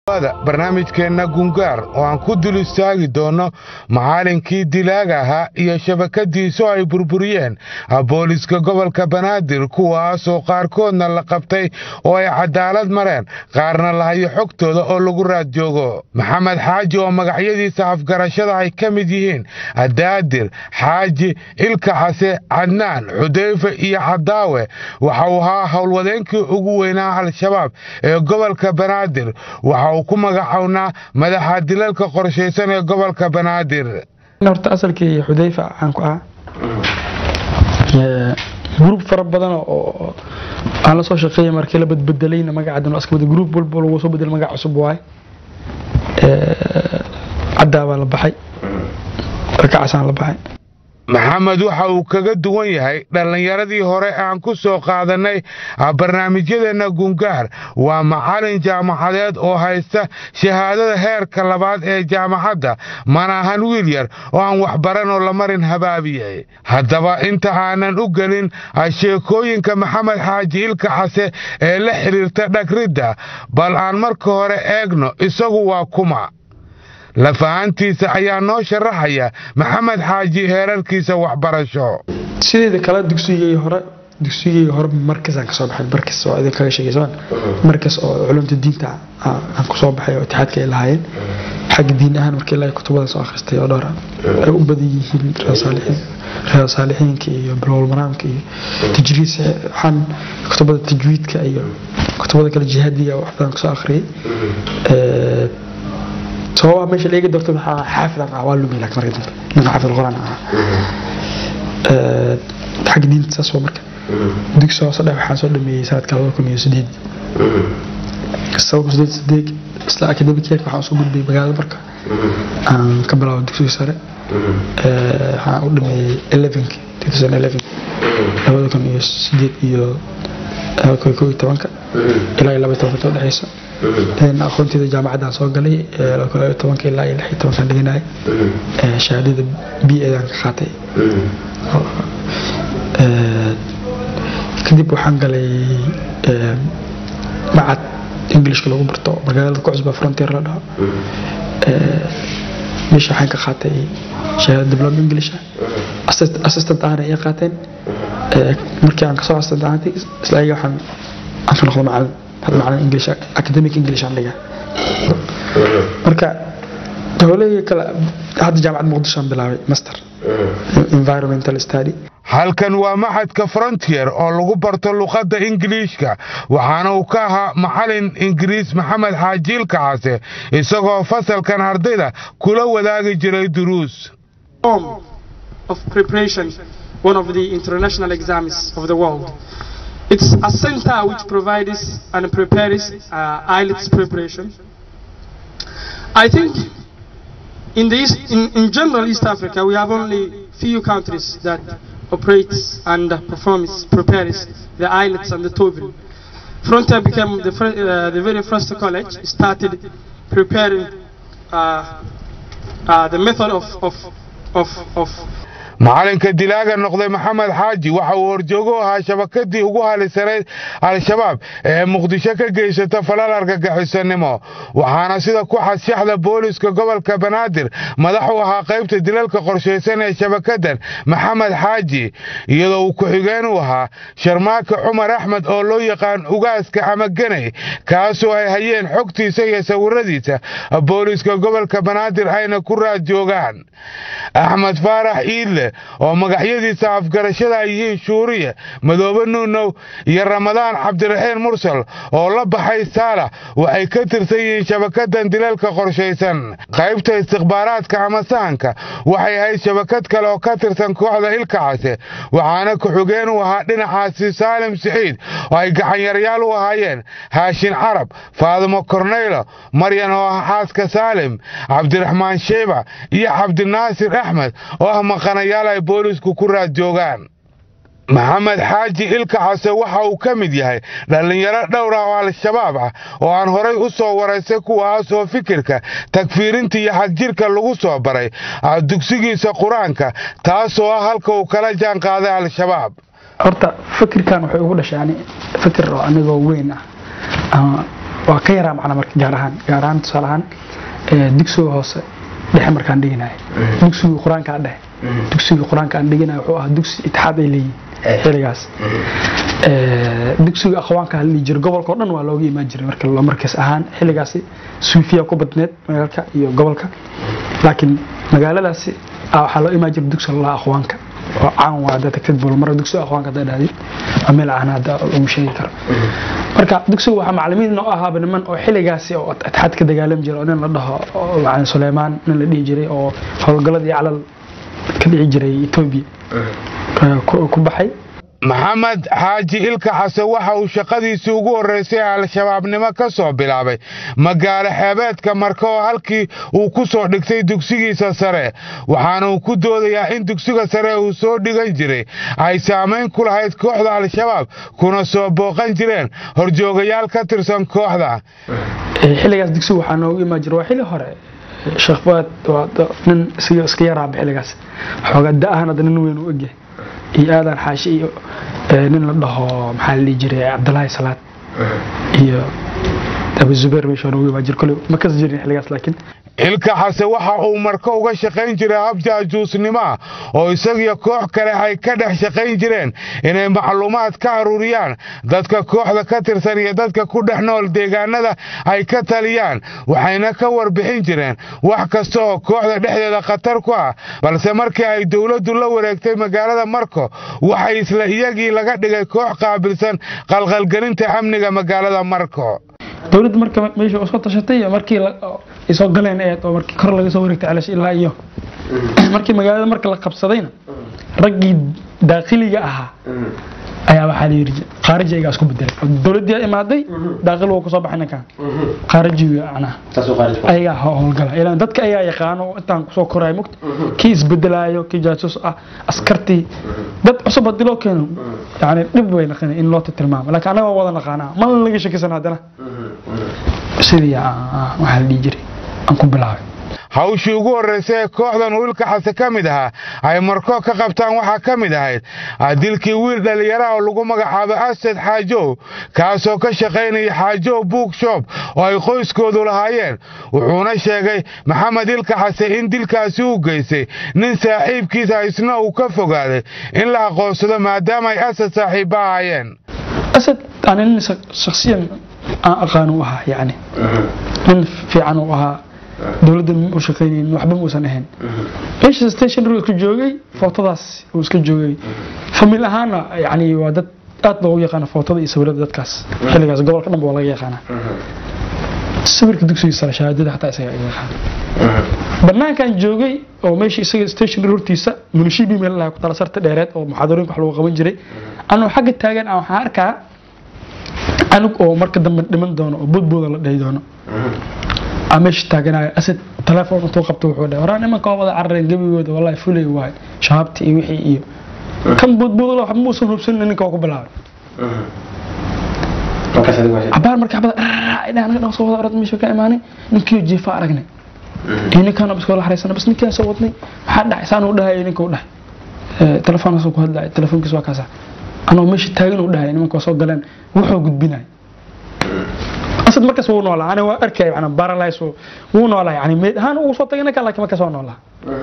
barnaamijkeenna gungaar oo aan ku dul istaagi doonno macallinkii dilaaga ahaa iyo shabakadiisu ay burburiyeen booliska gobolka banaadir kuwaasoo qaarkoodna la qabtay oo ay cadaalad mareen qaarna lahayo xogtooda oo lagu raad joogo maxamed xaaji oo magacyadiisa afgarashada ay ka mid yihiin adaadir xaaji ilka case cadnaan xudayfe iyo cadaawe waxa uu ahaa howlwadeenkii ugu weynaa al-shabaab ee gobolka banaadir waxa uu ku magacownaa madaxa dilalka qorshaysan ee gobolka banaadir horta asalkii xudayfa caan ku ah gruub fara badan oo aan la soo shaqeeyay markii la badbedelayna magaca aska bada gruub walba lagu soo bedel magac cusub waay caddaa baa la baxay rakacasaan la baxay maxamed waxa uu kaga duwan yahay dhallinyaradii hore aan ku soo qaadannay barnaamijyadeenna gungaar waa macallin jaamacadeed oo haysta shahaadada heerka labaad ee jaamacadda mana ahan wiil yar oo aan waxbaranoo la marin habaabiyey haddaba inta aanan u gelin sheekooyinka maxamed xaaji ilka case ee la xidhiirta dhagridda bal aan marka hore eegno isagu waa kuma lafahantiisa ayaa noo sharaxaya maxamed xaaji heerarkiisa waxbarasho sideeda kale dugsigii hore dugsigii hore markasaan kasoo baxay markas oo idin kaga sheegaysan markas oo culumta diinta aan kusoo baxay oo itixaadka ay lahaayeen xagga diin ahaan markii ilaahay kutubada soo akhristay oo dhowr ay u badan yihiin reer saalixiinka iyo bilowal maraamka iyo tajriid waxaan kutubada tajwiidka iyo kutubada kale jihaadiga wax badan kasoo akhriyay sababaa meesha laga doorto maxaa xaafidan ah waa lumi laakiin marka dambe ninka xaafid quraan ah xagga diinta saas waa marka dugsi hoose dhex waxaan soo dhameeyey sanadka laba kun iyo sideed sababka sideed sideed isla academic yearka waxaan soo gudbay magaalada marka aan ka bilaabo dugsiga sare waxaan u dhameeyey elevenki two thousand eleven labada kun iyo sideed iyo koo iyo tobanka ilaa iyo laba iyo tobanka udhexeysa aqoonteeda jaamacadaan soo galay tobanka ilaa iyo lix iyo tobankan dhiganay shahaadada b edan ka qaatay kadib waxaan galay macad englishka lagu barto magaalada ku cusba frontier la dhaho meesha waxaan ka qaatay shahaada diploma englisha assistant ahna ay qaateen markii aan kasoo assistant ahantay isla ayaga waxaan aan ka noqdo macalin macalin english academic english aan dhigaa marka howlahii kale hadda jaamacad muqdisho aan bilaabay master environmental study halkan waa maxadka frontier oo lagu barto luqadda ingiliishka waxaana uu ka ahaa macalin ingiriis maxamed xaajiilka case isagoo fasalkan ardayda kula wadaagi jiray duruus of preparation one of the international exams of the world It's a center which provides and prepares uh, IELTS preparation. I think in, the East, in, in general East Africa we have only few countries that operates and performs, prepares the IELTS and the TOEFL. Frontier became the, uh, the very first college, started preparing uh, the method of, of, of, of macalinka dilaaga noqday maxamed xaaji waxa uu horjoogo ahaa shabakadii ugu halisanayd al-shabaab ee muqdisho ka geysata falal argagixisanimo waxaana sida ku xadshaxda booliska gobolka banaadir madax u ahaa qaybta dilalka qorshaysan ee shabakadan maxamed xaaji iyadoo uu ku-xigeen u ahaa sharmaaka cumar axmed oo loo yaqaan ugaaska ama ganay kaasoo ay hayeen xogtiisa iyo sawiradiisa booliska gobolka banaadir ayna ku raad joogaan axmed faarax iidle oo magacyadiisa afgarashada ay yihiin shuuriye madoobe nuunow iyo ramadaan cabdiraxiin mursal oo la baxay saalax waxay ka tirsan yihiin shabakadan dilalka qorshaysan qaybta istikhbaaraadka ama sahanka waxay ahayd shabakad kale oo ka tirsan kooxda ilka case waxaana ku-xigeen u ahaa dhinacaasi saalim siciid oo ay gacanyaryaal u ahaayeen haashin carab faadimo korneylo maryan oo ah xaaska saalim cabdiraxmaan sheyba iyo cabdinaasir axmed oo ah maqanayaal ay boolisku ku raad joogaan maxamed xaaji ilka case waxa uu ka mid yahay dhallinyaro dhowr ah oo al-shabaab ah oo aan horay u soo waraysay kuwaas oo fikirka tagfiirinta iyo xagjirka lagu soo baray dugsigiisa qur-aanka taasoo ah halka uu kala jaan qaaday al-shabaab horta fikirkan waxay ugu dhashaani fikir oo anigoo weyn ah waa ka yaraa macna marka gaar ahaan gaar ahaan tusaale ahaan ee, dugsiga hoose dhexe markaan dhiganayo dugsiga qur-aanka aan dhexe dugsiga qur-aanka aan dhiganayo wuxuu ahaa dugsi itixaad ay leeyihin xiligaas Ee, dugsiga aqwaanka la dhihi jiray gobolka oo dhan waa looga imaan jiray marka loo markaas ahaan xiligaasi suufiya ku badneed magaalka iyo gobolka laakiin magaaladaasi ah, waxaa loo imaan jiray dugsiga la aqwaanka oo caan waa hadda tagtid bulmar dugsiga aqwaanka hadda dhahdid waa meel aan hadda lagu sheegi karo marka dugsiga waxaa macalimiin noo ahaaba niman oo xiligaasi oo atxaad ka dagaalami jiray oo nin la dhaho oo macalin Suleymaan nin la dhihi jiray oo howlgaladii calal ka dhici jiray Ethiopia ee, ku ku baxay maxamed xaaji ilka xase waxa uu shaqadiisii ugu horraysay al-shabaabnimo ka soo bilaabay magaalo xeebeedka marka oo halkii uu ku soo dhigtay dugsigiisa sare waxaana uu ku doodayaa in dugsiga sare uu soo dhigan jiray ay saamayn ku lahayd kooxda al-shabaab kuna soo booqan jireen horjoogayaal ka tirsan kooxda Ee, xiligaas dugsiga waxaa noogu imaan jiray waa xili hore sheekh fuad waa da- nin iska iska yaraaba xiligaas xoogaa da-ahan hadda nin weyn u egyahay iyo aadan xaashi iyo ee, nin la dhaho maxaa la dhihi jiray cabdulaahi salaad iyo abu zubeer meesha noogu imaan jiray kole ma kas jirin xiligaas laakiin ilka xase waxa uu marka uga shaqayn jiray hab jaajuusnimo ah oo isagiyo koox kale ay ka dhex shaqayn jireen inay macluumaad ka aruuriyaan dadka kooxda ka tirsan iyo dadka ku dhex nool deegaanada ay ka taliyaan waxayna ka warbixin jireen wax kasta oo kooxda dhexdeeda khatar ku ah balse markii ay dowladdu la wareegtay magaalada marko waxay isla iyagii laga dhigay koox qaabilsan qalqalgelinta amniga magaalada marko dowladda marka meesha u soo tashatay iyo markii la- oo ay soo galeen ee oo markii kor laga soo wareegtay calash ilaa iyo markii magaalada marka la qabsadayna raggii daaqiliga ahaa ayaa waxaa la yidhi khaariji ayagaa isku bedelay oo dowladdii imaaday daaqil wuu kusoo baxay ninkan khaarijiga macnaha ayagaa ho- howlgala ilaan dadka ayaa yaqaano oo intaan kusoo koraya mugta kii isbedelaayo kii jaasuus ah askartii dad cusub haddii loo keeno yani dhib way naqan in loo tilmaamo laakiin annaga waa wada naqaanaa ma laga shakisan haddana sidii aan- waxaa la dhihi jiray aan ku bilaabay hawshii ugu horraysay ee kooxdan wiilka xase ka mid ahaa ay marko ka qabtaan waxaa ka mid ahayd ah, dilkii wiil dhallinyaraha oo lagu magacaabo asad xaajow kaasoo ka shaqaynaya xaajow bookshop oo ay qoyskoodu lahaayeen wuxuuna sheegay maxamed ilka xase in dilkaasi u geystay nin saaxiibkiisa isna uu ka fogaaday in la aqoonsado maadaama ay asad saaxiibba ahaayeen asad ani nin shak- shakhsiyan aan aqaan u ahaa yani nin fiican uu ahaa dowladda ma u shaqaynaynin waxba muusan ahayn meesha stationary isku joogay footadaas uu iska joogay famil ahaana yani waa dad aad loogu yaqaana footada iyo sawirada dadkaas xilligaas gobolka dhanba waa laga yaqaanaa sawirka dugsiga sare shahaadada xataa isaga iga yaqaan banaankan joogay oo meesha isaga stationary hortiisa munishibi meel lahaa ku tala sarta dheereed oo muxaadarooyinka wax lagu qaban jiray anuu xagga taagan aan waxaan arkaa anug oo marka dambe dhiman doono oo boodbooda la dhahi doono aan meesha taaganayo asad telefoon intuu qabto wuxuu dhahay waraa nimanka waa wada carareen gebigooda wallahi fulay waay shabaabti iyo wixii iyo kan boodbooda waxba muusan hubsanin ninka waa ku bilaabay cabaar marka xabada idhaa anaga dhan soo wada orad meesha ka imaanay ninkii jiifa aragnay iyo ninkaan biskoo la xariisana bas ninkaan soo wadnay maxaa dhacay saan uu dhahay ninka u dhahay Ee, telefoonkaas ku hadlaya telefoonkiis waa kaasa anoo meesha taagan uu dhahay nimanka waa soo galeen wuxuu gudbinay asad markaas wuu noolaa ani waa arkay yani baralays wuu noolaa yani meed ahaan uu soo tagay ninka laakiin markaas waa noolaa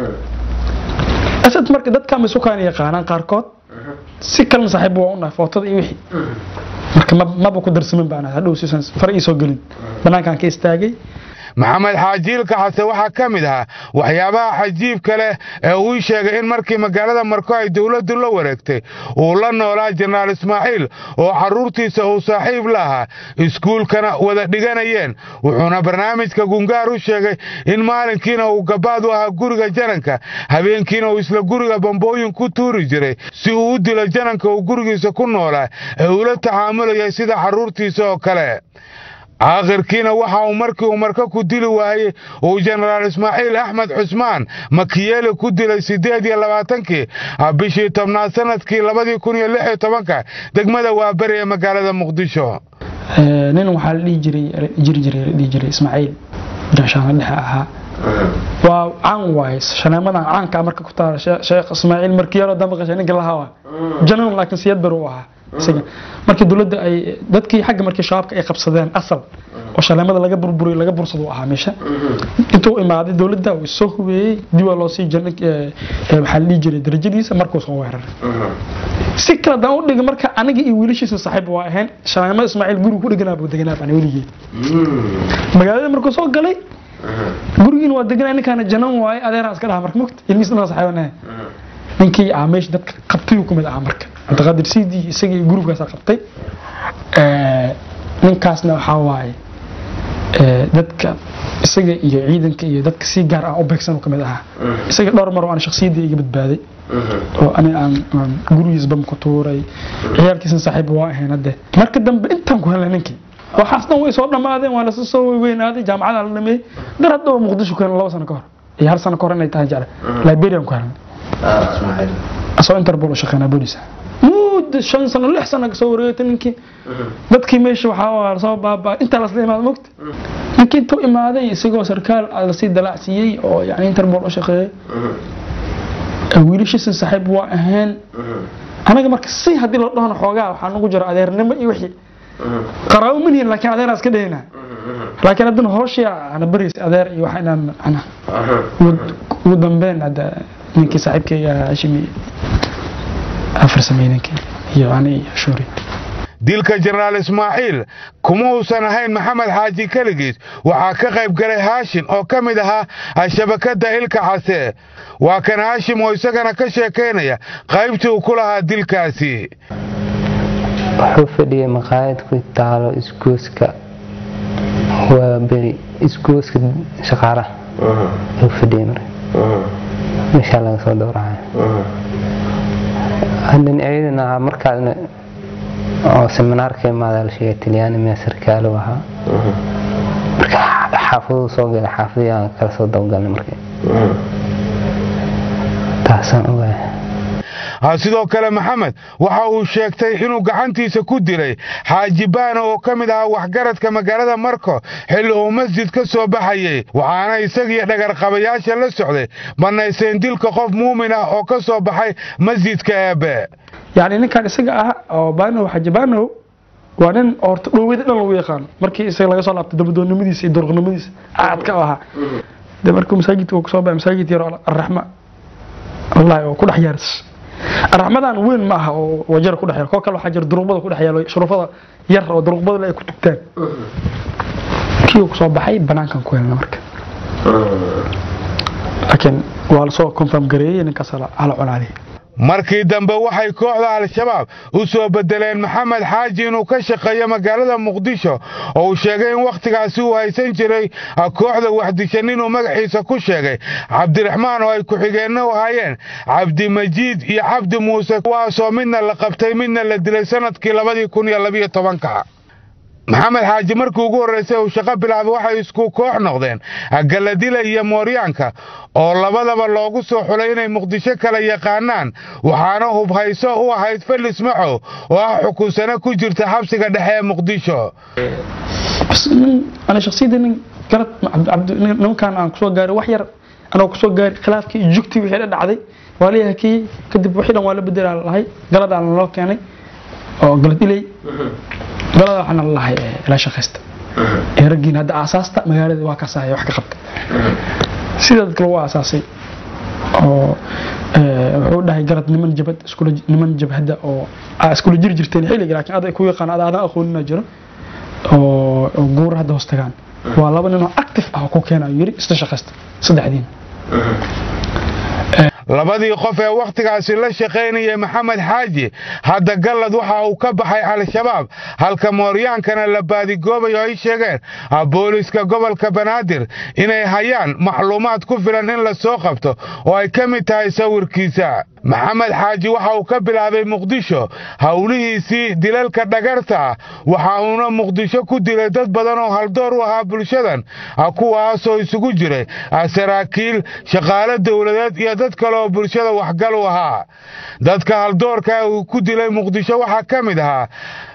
asad marka dadka ma sukaan yaqaanaan qaarkood si kalena saaxiib waa u nahay footada iyo wixii marka ma- maba ku darsamin baan hadhow siisan far ii soo gelin banaankaan ka istaagay maxamed xaajiilka xase waxaa ka mid ahaa waxyaabaha cajiibka leh ee uu sheegay in markii magaalada marko ay dowladdu la wareegtay uu la noolaa jenaraal ismaaciil oo carruurtiisa uu saaxiib la ahaa iskuulkana wada dhiganayeen wuxuuna barnaamijka gungaar u sheegay in maalinkiina uu gabaad u ahaa guriga jananka habeenkiina uu isla guriga bambooyin ku tuuri jiray si uu u dilo jananka uu gurigiisa ku noolaa ee ula tacaamulayay sida carruurtiisa oo kale aakhirkiina waxa uu markii uu marka ku dili waayey uu jenaraal ismaaciil axmed cusmaan makiyeeli ku dilay siddeed iyo labaatankii ah, bishii tobnaad sanadkii labadii kun iyo lix iyo tobanka degmada waaberi ee magaalada muqdisho Ee, nin waxaa la dhihi jiray jiri jiray la dhihi jiray ismaaciil gaashaano dhexe ahaa waa caan waaye shaneemadan caanka marka ku taala Shee- sheekh ismaaciil markii yaroo dambe qashay ninka lahaa waa janan laakiin siyad bar uu ahaa isaga markii dowladda ay dadkii xagga markii shabaabka ay qabsadeen asal oo shaleemada laga burburiyo laga bursado ahaa meesha intuu imaaday dowladda uu soo hubeeyey dib waa loo sii jiray waxaa la dhihi jiray darajadiisa markuu soo weeraray si kale daan u dhigay marka aniga iyo wiilashiisa saaxiib waa ahayn shaleemada ismaaciil gurigu ku dheganaa buu deganaa baan weligeed magaalada markuu soo galay gurigiina waa deganaa ninkaana janan waaye adeeraan iska dhaha marka mugta ilmihiisna waa saaxiibanahay ninkii aa meesha dadka qabtay uu kumid ahaa marka cabdiqaadir siidii isaga iyo gurigaasaa qabtay ninkaasna waxaa waaye dadka isaga iyo ciidanka iyo dadka si gaar ah u beegsan kamid ahaa isaga dhowr mar oo aan shaksiyadda iga badbaaday oo ani aan gurigiis bam ku tuuray ciyaalkiisna saaxiib waa ahayn hadde marka dambe intaan ku helnay ninkii waxaas dhan way soo dhammaadeen waa lasa soo weynaaday jaamacada la dhameeyey dar hadda oo muqdisho ku helnay laba sano ka hor iyo hal sano ka hor inay tahay jecle liberian ku helnay asoo interpol u shaqeynaa booliisa muddo shan sano lix sano kasoo wareegtay ninkii dadkii meesha waxaa soo baabaa intaa lasla imaada mogta ninkii intuu imaaday isagoo sarkaal lasii dalacsiiyey oo yani interpol u shaqeeyey wiilashiisa saaxiib waa ahayn anaga marka si haddii loo dhahno xoogaa waxaa nagu jira adeernimo iyo wixii qaraabo manihin laakiin adeeraa iska dhahayna laakiin haddana hooshii ana bariis adeer iyo waxa inaan ana ugu dambeyn hadda ninkii saaxiibkayga hashimi afar sameeyey ninkii iyo ani iyo shuuri dilka jenaraal ismaaciil kuma uusan ahayn maxamed xaaji keligiis waxaa ka qayb galay haashim oo ka mid ahaa shabakadda ilka case waa kan haashim oo isagana ka sheekaynaya qaybtii uu ku lahaa dilkaasi wuxuu fadhiyay maqaayad ku taalo isgooska waa beri isgooska shaqaalaha ayuu fadhiyay marka meeshaa laga soo dhowracay haddan ciidan ahaa markaasna oo seminaarka imaadaa la sheegay talyaani miyaa sarkaalo ahaa marka xaafaduu soo galay xaafadii aan kala soo dabagalnay marka taasaan ogahay sidoo kale maxamed waxa uu sheegtay inuu gacantiisa ku dilay xaaji baana oo ka mid ahaa waxgaradka magaalada marko xilli uu masjid ka soo baxayey waxaana isagiyo dhagarqabayaasha la socday bannayseen dilka qof muumin ah oo ka soo baxay masjidka eebe yacni ninkan isaga ah oo baanow xaaji baanow waa nin horta dhoweyda dhan lagu yaqaano markii isaga laga soo laabtay dabadoonnimadiisa iyo durqnimadiisa aadka ahaa de markuu masaajidka uu kasoo baxay masaajid yar oo arraxma wallahi oo ku dhex yaaris raxmadan weyn ma aha oo wajar ku dhexeeyo koo kale waxaa jira duruqbada ku dhexeeyo shuruufada yar oo duruqbada ay ku tugtaan kii uu soo baxay banaankan ku helna marka laakiin waa lasoo confirm gareeyey ninkaas hala cunaaliyay markii dambe waxay kooxda al-shabaab u soo bedeleen maxamed xaaji inuu ka shaqeeyo magaalada muqdisho oo uu sheegay in wakhtigaasi uu haysan jiray kooxda waxdishan inuu magaxiisa ku sheegay cabdiraxmaan oo ay ku-xigeenno u hayeen cabdimajiid iyo cabdi muuse kuwaasoo midna la qabtay midna la dilay sannadkii labadii kun iyo labiyo tobanka maxamed xaaji markii ugu horraysay uu shaqo bilaabay waxay isku koox noqdeen galladila iyo mooryaanka oo labadaba loogu soo xulay inay muqdisho kala yaqaanaan waxaana hubhayso u ahayd felis maxow oo ah xukunsano ku jirta xabsiga dhexe ee muqdisho ana shaksiyadda nin garad nimankan aan kusoo gaaray wax yar anoo kusoo gaaray khilaafkii iyo jugtii wixii dha dhacday waa la hakiyey kadib wixii dhan waa la bedelaa lahay galadaan loo keenay oo galad ilay galada waxaana lalahay ila shaqaysta ee raggiina hadda aasaasta magaalada waa kaasahaya wax ka qabta sida dadka lagu aasaasay oo wuxuu dhahay garad niman jabad niman jabhadda oo iskula jiri jirteen xilliga laakiin adag ku yaqaan ada aadan aqoonina jiro oo guur hadda hoos tagaan waa laba nin oo active ah oo ku keena yiri isla shaqaysta saddexdiina labadii qof ee wakhtigaasi la shaqaynayay maxamed xaaji hadda gallad waxa uu ka baxay al-shabaab halka mooryaankana la baadigoobayo ay sheegeen booliiska gobolka banaadir inay hayaan macluumaad ku filan in la soo qabto oo ay ka mid tahay sawirkiisa maxamed xaaji waxa uu ka bilaabay muqdisho howlihiisii dilalka dhagarta waxa uuna muqdisho ku dilay dad badan oo haldoor u ahaa bulshadan kuwaasoo isugu jiray saraakiil shaqaale dowladeed iyo dad kale oo bulshada waxgal u ahaa dadka haldoorka uu ku dilay muqdisho waxaa ka mid ahaa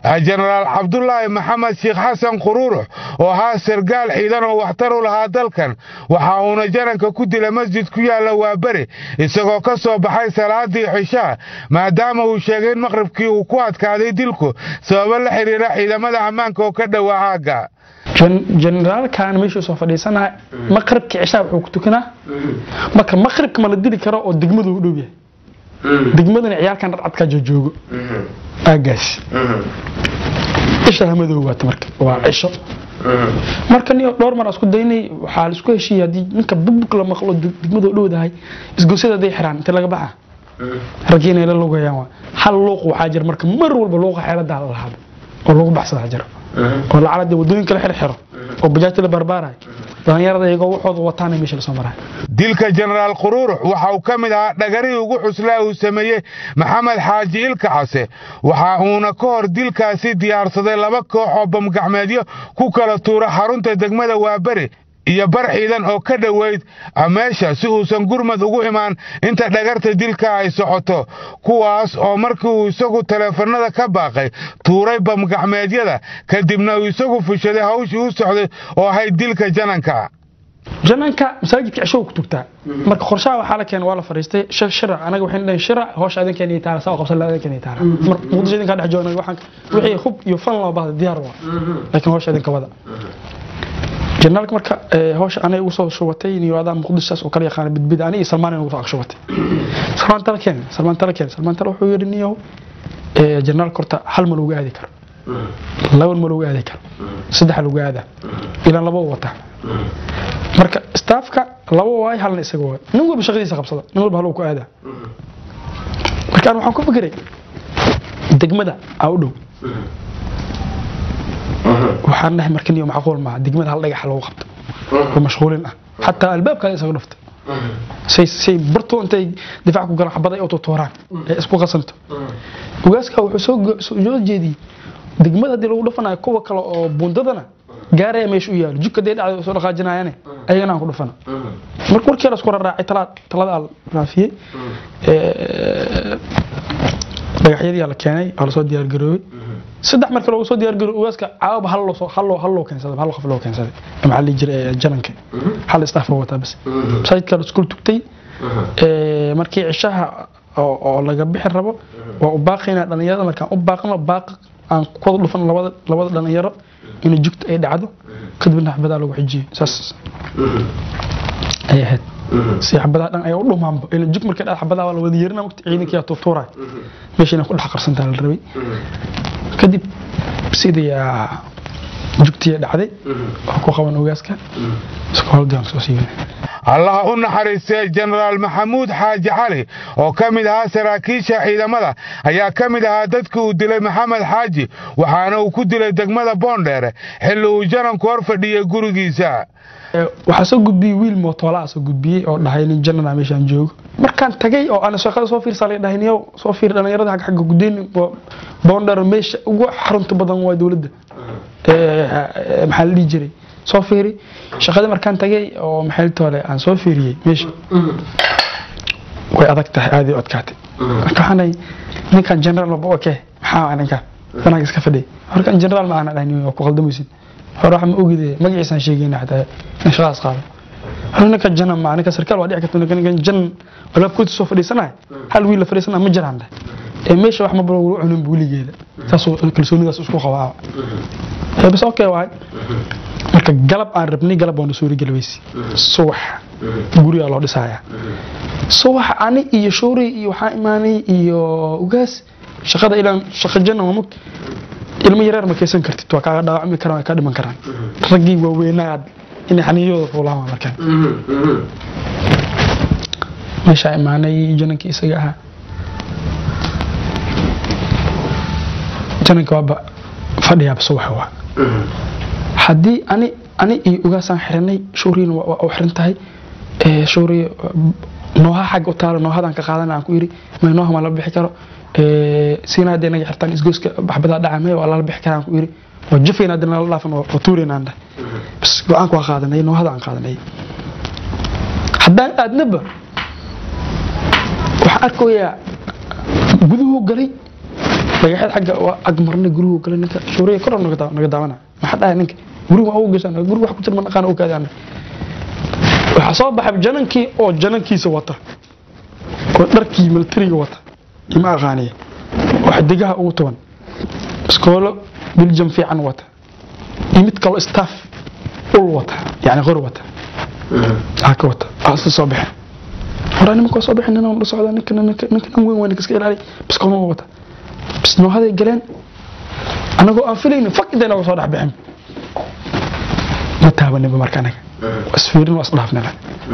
jenaraal cabdulaahi maxamed sheekh xasan quruurux oo ahaa sargaal ciidan oo waxtar u lahaa dalkan waxa uuna jananka ku dila masjid ku yaalla waaberi isagoo ka soo baxay salaadii cishaa maadaama uu sheegay in maqribkii uu ku adkaaday dilku sababo la xidhiira ciidamada ammaanka oo ka dhowaa aagga generaalkan meeshuu soo fadhiisanaya maqribka cishaa wuxuu ku tukanaa marka maqribka ma la dili karo oo degmadu u dhow yahay degmadana ciyaalkan dhadcadkaa joojoogo aagaas cisha hamadow waata marka waa cisho marka niyo dhowr mar isku daynay waxaa la isku heshiiyey haddii ninka bugbug la maqlo degmadu u dhowdahay isgosyada haday xiraan inta laga baxa raggii inay la lugayaan waa hal luuq waxaa jira marka mar walba luuqa xeeladaa la lahaado oo lagu baxsadaa jiro oo lacalada wadooyinka la xirxiro oo bajaajta la barbaarayo dhallinyarada iyagoo waxooda wataana meesha lasoo marayo dilka jenaraal quruurux waxa uu ka mid ahaa dhagarihii ugu xuslaa uu sameeyey maxamed xaaji ilka case waxa uuna ka hor dilkaasi diyaarsaday laba koox oo bamgacmeedyo ku kala tuura xarunta degmada waaberi iyo bar ciidan oo ka dhoweyd meesha si uusan gurmad ugu imaan inta dhagarta dilka ay socoto kuwaas oo markii uu isagu taleefannada ka baaqay tuuray bamgacmeedyada kadibna uu isagu fushaday hawshii u socday oo ahayd dilka jananka jananka masaajidka cisho ku tugtaa marka qorshaha waxaa la keenay waa la fariistay shira anaga waxay dhahay shira hawsha adinkeena iyo taala saa qabsan adinkeena iyo taala mar muqdisho idinka dhex joogna waxaan wixii hub iyo fan loo baahday diyaar waa laakiin hawsha idinka wada jenaalka marka hawsha anay ugu soo shubatay niyoadaa muqdishaas oo kala yaqaana bidbid ani iyo salmaan ugu soo shubatay salmaan tala keen salmaan tala keen salmaan tala wuxuu yidhi niyow jenaalka horta hal ma lagu aadi karo laban ma lagu aadi karo saddex lagu aadaa ilaan laba u wataa marka staafka laba waay halna isaga waay nin walba shaqadiisa qabsada nin walba hal ku aadaa marka waxaan ku fikiray degmada aa u dhow waxaan dhahay marka niyo macquul maaha degmada hal dhagax lagu qabto oo mashquulin ah xataa albaabkaada isaga dhufta say say barto intay difaac ku galaan xabada ay u tutuuraan ee isku qasanto ugaaska wuxuu soo soo jeediyey degmada haddii lagu dhufanayo kuwa kale oo buundadana gaaraya meesha u yaalo jidka dee dhacday soo dhaqaajinayaane ayagana aan ku dhufana marka markii la isku raraacay talada al raafiyey dhagaxyadii la keenay oo lasoo diyaargaroobay saddex marka loogu soo diyaargarooy ugaaska caawaba hal loo hal loo hal loo keensaday hal qof loo keensaday maxaa la jiray jananka hal staff loo wataa bas masaajidka la isku tugtay markii cishaha oo laga bixi rabo waa u baaqaynaa dhalinyarada markaan u baaqno baaq aan kuwada dhufan labada labada dhalinyaro inay jugta ay dhacdo kadibna xabadaa lagu xijiyey saas ay ahayd si xabadaha dhan ayaa u dhumaanba ila jug markay dhacdo xabadaha waa la wada yeerina waqti ciidankiyaa tuutuuraya meesha inay ku dhex qarsantaa la rabay kadib sidii jugtiya dhacday oo ku qaban ogaaska isku howlgaan soo siibanay allaha u naxariistay jenaraal maxamuud xaaji cali oo ka mid ahaa saraakiisha ciidamada ayaa ka mid ahaa dadkii uu dilay maxamed xaaji waxaana uu ku dilay degmada boondheere xilli uu jananku hor fadhiyey gurigiisa waxaa soo gudbiyey wiil mootoolaa soo gudbiyey oo dhahay nin janana meeshaan joogo markaan tagay oo aan shaqada soo fiirsaa la dhahay niyow soo fiir dhalinyarada xagga xagga gudayn boondheer meesha ugu xarunta badan waa dowladda maxaa la dhihi jiray soo fiiri shaqada markaan tagay oo maxay toole aan soo fiiriyey meesha way adag tahay aad u adkaatay marka waxaan ninkan general maba oke maxaa ninkan banaanka iska fadhiya horkan general ma aana dhahay waa ku qaldamaysid hore waxa ma ogide magaciisaan sheegayna xataa in shaqadaas qaado hore ninka janan ma ninka sarkaal waa dhici karta ninka ninkan jan alaabkoodii soo fadhiisanaya hal wiil la fadhiisanaya ma jiraan dheh ee meesha wax maba lagu cunin buuligeeda saasoo kalsoonidaas isku qabaa bas okay waay marka galab aan rabnay galab waana suuri galbaysi subax gurigaa loo dhisayaa subax ani iyo shoori iyo waxaa imaanay iyo ugaas shaqada ilaan shaqa janna mamug ilmo yareer ma kaysan kartid waa kaaga dhaawacmi karaan waa kaa dhiman karaan raggii waaweynaad inay xaniiyadooda fuulaan waa markaan meeshaa imaanay janankii isaga ahaa jananka waaba fadhiyaaba subax waa haddii ani ani iyo ugaasaan xiranay shooriina waa u xiran tahay shoori nooha xagga u taalo noohadaan ka qaadan aan ku yiri may nooha ma la bixi karo siina haddii naga xirtaan isgooska baxbadaa dhaca may waa lala bixi karaan ku yiri waa jafayna haddii nala dhaafan waa tuurayna aan dhahay bas go-aanka waa qaadanay noohada aan qaadanay haddaan aadnaba waxaan arkayaa guduhu galay dhagaxeed xagga waa ag marnay gurigu kale ninka shuuriya kor naga daa- naga daawana maxaa dhahay ninka gurigu waa ugu gashan gurigu wax ku jira ma naqaan oo kaadi annaga waxaa soo baxay janankii oo janankiisa wata oo dharkii militariga wata ima aqaaniya oo xidigaha ugu tuban iskoolo biljam fiican wata iyo mid kaloo staff ul wata yani qor wata aa ka wata aa isla soo baxeen horaa nimanka waa soo baxeen ninaan la socdaa ninka ninka ninka nin weyn waa ninka iska ilaaliya biskoolma wata bis noohaday galeen anagoo aan filaynin fak intay naga soo dhex bixin ma taabaninba marka anaga waa isfiirin waa isdhaafnila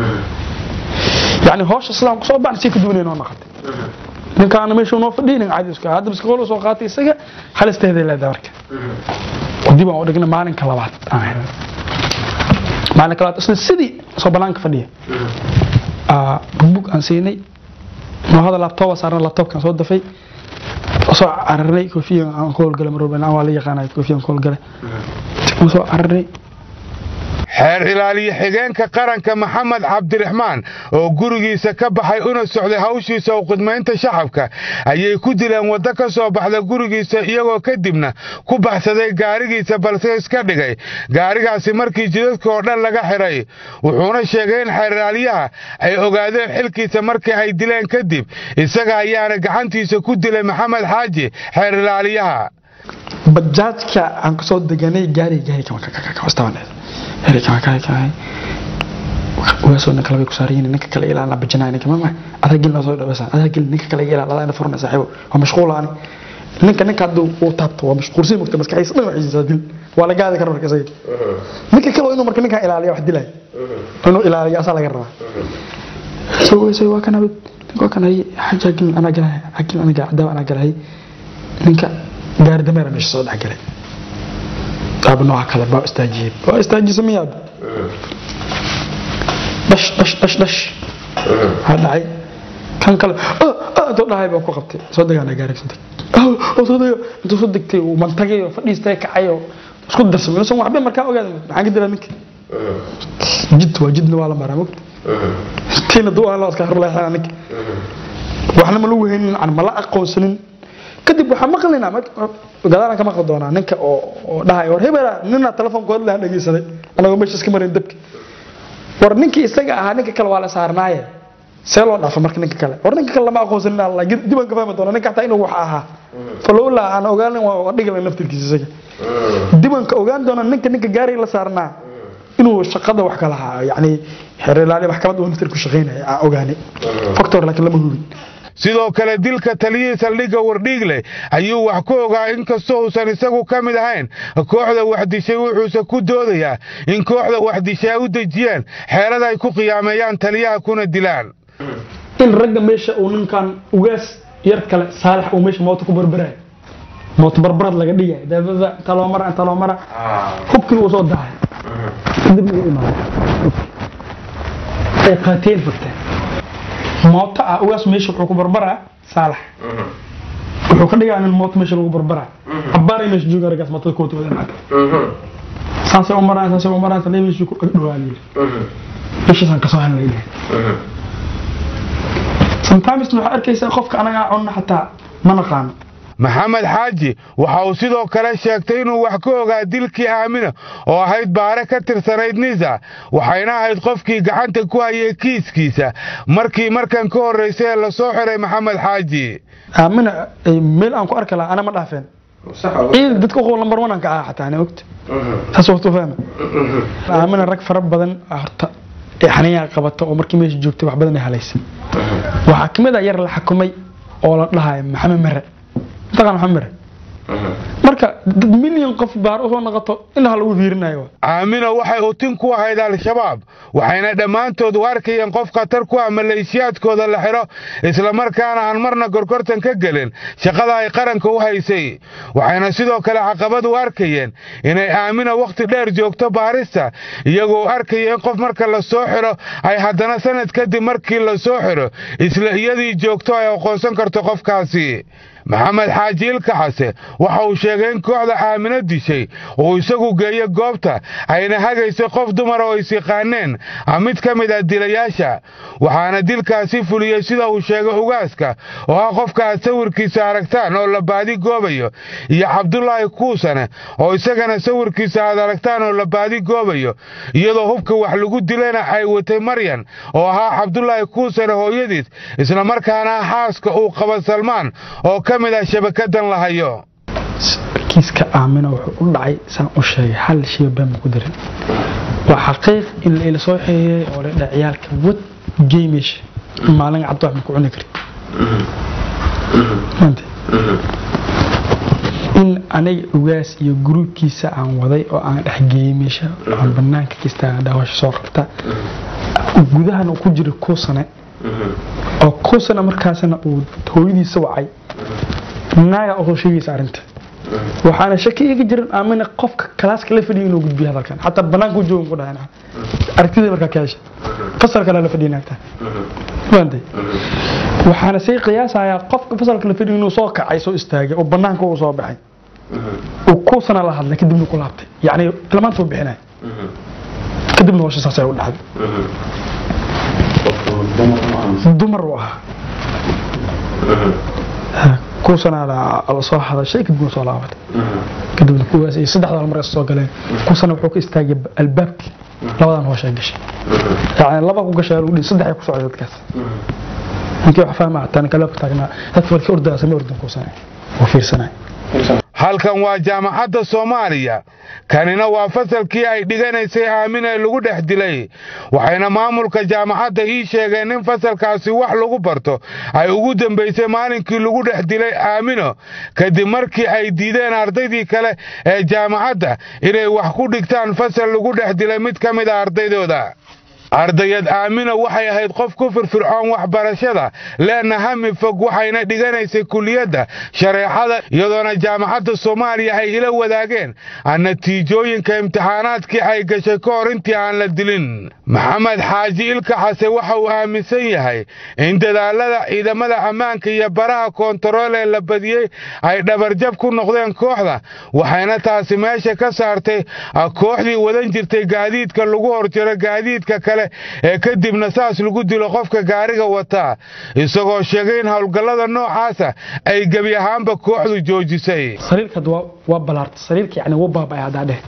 yani hawsha sidaan kusoo baxna si ka duwanay noo noqotay ninkaana meesha noo fadhiynin caadi iska hadda biskool soo qaatay isaga halisteeday leedahay marka dib aan u dhignay maalinka labaad aan helnay maalinka labaad isla sidii soo banaanka fadhiya aa bugbug aan siinay noohada laabtooba saarna laabtoobkaan soo dafay soo cararnay koofiyan aan ku howlgalay mar walba waa la yaqaanay koofiyan ku howlgalay waan soo cararnay xeer ilaaliye xigeenka qaranka maxamed cabdiraxmaan oo gurigiisa ka baxay una socday hawshiisa u khidmaynta shacabka ayay ku dileen waddo ka soo baxda gurigiisa iyagoo kadibna ku baxsaday gaarigiisa balse iska dhigay gaarigaasi markii jidadka oo dhan laga xidhay wuxuuna sheegay in xeer ilaaliyaha ay ogaadeen xilkiisa markii ay dileen kadib isaga ayaana gacantiisa ku dilay maxamed xaaji xeer ilaaliyaha bajaajka aan kasoo deganay gaariga gaari kama kastabaneed gaari kama kaay kaay ugaasoo ninka labay ku saarayin ninka kale ilaalna bajinaa ninka mama adaa gelin soo dhawaysan adaa gelin ninka kale ilaal adaa ina furna saaxiibo waa mashquulaani ninka ninka hadduu uu taabto waa mashquulsan mugta maskaxiisa dhan waxiisa dil waa la gaadi kara marka isaga ninka kale inuu marka ninkan ilaaliya wax dilay inuu ilaaliyo asaa laga rabaa soo weysay waa kan abid ninka waa kan hay xaja gelin anaa galahay xagin anaga cadaawa anaa galahay ninka gaari dameera meesha soo dhex galay aaba nooca kale baa istaajiyey waa istaajisa miyaab dhash dhash dhash dhash waxaa dhacay kan kale intuu dhahay baa ku qabtay soo degaana gaari soo deg soo dega intuu soo degtay uu mantagay oo fadhiistay kacay oo isku darsamay inuusan waxba markaa ogaaday maxaan ka dilaa ninka jid waa jidna waa la maraa mogta tiina duu aan loo iska horleexana ninka waxna ma lagu haynin aan mala aqoonsanin kadib waxaan maqlaynaa gadaalaan ka maqli doonaa ninka oo oo dhahay war hebela nina telefoonkood lahan dhegeysaday anagoo meesha iska marin dabki war ninkii isaga ahaa ninka kale waa la saarnaaye see loo dhaafa marka ninka kale war ninka kale lama aqoonsanin alla dibaan ka fahmi doona ninka xataa inuu wax ahaa falowla aan ogaanin waa dhigala naftirkiisa isaga dibanka ogaan doona ninka ninka gaariga la saarnaa inuu shaqada wax kala ahaa yani xeer ilaali maxkamad uu naftir ku shaqaynaya aan ogaanay factor laakiin lama hubin sidoo kale dilka taliyihii saldhigga wardhiigle ayuu wax ku ogaa inkastoo uusan isagu ka mid ahayn kooxda waxdishay wuxuuse ku doodayaa in kooxda waxdishay ay u dejiyeen xeelad ay ku qiyaameeyaan taliyaha kuna dilaan in ragga meesha uu ninkan ugaas yar kale saalax uu meesha moota ku barbarayo moota barbarad laga dhigaya daabada inta loo mara inta loo mara hubkii uu soo dahay kadib uu imaaday ay qaateen fagteen mooto ah ugaas meesha wuxuu ku barbaraa saalax wuxuu ka dhigaa nin mooto meesha lagu barbaraa cabaaray meesha jooga raggaas mootada koota wada maata saasay u maraan saasay u maraan salee meeshii ku dhawaa layidhi meeshaasaan kasoo helnay sometimes waxaa arkaysaa qofka anagaa cunna xataa ma naqaano maxamed xaaji waxa uu sidoo kale sheegtay inuu wax ka ogaa dilkii aamina oo ahayd baare ka tirsanayd nisa waxayna ahayd qofkii gacanta ku hayay kiiskiisa markii markan ka horraysay ee lasoo xiray maxamed xaaji aamina meel aan ku arki lahaa ana ma dhaafeen ciid dadka uqow lambar one aan ka ahaa xataa ana ogta saas waqtu fahma aamina rag fara badan horta ee xaniyaa qabata oo markii meesha joogtay wax badan ay halaysay waxaa kamid ah yar la xakumay oo la dhahayo maxamed mere mataqaan maxamed mere marka dad milyan qof baar usoo noqoto indhaha lagu fiirinayo aamina waxay utin ku ahayd al-shabaab waxayna dhammaantood u arkayeen qof khatar ku ah maleeshiyaadkooda la xidho islamarkaana aan marna gorgortan ka gelin shaqada ay qaranka u haysay waxayna sidoo kale caqabad u arkayeen inay aamina wakhti dheer joogto baarista iyagoo arkaya in qof marka la soo xidho ay haddana sanad kadib markii la soo xidho isla iyadii joogto ay aqoonsan karto qofkaasi maxamed xaaji ilka xase waxa uu sheegay in kooxda aamino dishay uu isagu geeyo goobta ayna hagaysay qof dumara oo is yaqaaneen mid ka mid ah dilayaasha waxaana dilkaasi fuliyey sida uu sheegay ugaaska oo ah qofka aad sawirkiisa aragtaan oo la baadi goobayo iyo cabdulaahi kuusane oo isagana sawirkiisa aad aragtaan oo la baadi goobayo iyadoo hubka wax lagu dilayna ay watay maryan oo ahaa cabdulaahi kuusane hooyadiis islamarkaana xaaska uu qaba salmaan oo ka mid ah shabakadan la hayo kiiska aamina wuxuu u dhacay saan u sheegay hal shay baan ku darin waa xaqiiq in la ila soo xeeyay oo la dhac ciyaalka wad geemesh maalin cabdi wax ma ku cuni kari maanta in aniga ugaas iyo gruubkiisa aan waday oo aan dhex geeyey meesha aan banaanka kasta dhaawasho soo qabta gudahana uu ku jira kuusane oo kuusane markaasna uu hooyadiisa wacay naaga oo sheegaysa arrinta waxaana shaki iga jirin aamina qofka kalaaska la fadhiyo inuu gudbiyo hadalkan xataa banaanka u joogan ku dhahan aragtida markaa ka hesha fasalkana la fadhiyo naagta fahamtay waxaana say qiyaasayaa qofka fasalka la fadhiyo inuu soo kacay soo istaagay oo banaanka uu soo baxay uu kuusana la hadlay kadibna ku laabtay yacni tilmaanta uu bixinay kadibna howsha saasay u dhacday dumar uu ahaa kuusana la soo hadashay kadibna soo laabatay kadibna kuwaas iyo saddexda mar soo galeen kuusana wuxuu ka istaagay albaabkii labadan hoosha gashay yani laba ku gashay lagu dhihi saddex ay ku socday dadkaas ninkii wax fahmaa tan kale ku taagnaa dadka warkii ordaa samee ordan kuusana oo fiirsanay halkan waa jaamacadda soomaaliya kanina waa fasalkii ay dhiganaysay aamin ee lagu dhex dilay waxayna maamulka jaamacadda ii sheegeen in fasalkaasi wax lagu barto ay ugu dambaysay maalinkii lagu dhex dilay aamino kadib markii ay diideen ardaydii kale ee jaamacadda inay wax ku dhigtaan fasal lagu dhex dilay mid ka mid a ardaydooda ardayad aamina waxay ahayd qof ku firfircoon waxbarashada leena hami fog waxayna dhiganaysay kuliyadda shareecada iyadoona jaamacadda soomaaliya ay ila wadaageen natiijooyinka imtixaanaadkii ay gashay ka hor intii aan la dilin maxamed xaaji ilka xase waxa uu aaminsan yahay in dadaalada ciidamada ammaanka iyo baraha koontarool ee la badiyey ay dhabarjab ku noqdeen kooxda waxayna taasi meesha ka saartay kooxdii wadan jirtay gaadiidka lagu horjiro gaadiidka kale ee kadibna saas lagu dilo qofka gaariga wataa isagoo sheegay in howlgallada noocaasa ay gebi ahaanba kooxdu joojisay sariirka waa balaarta sariirka yani wuu baaba'ay haddaa dheh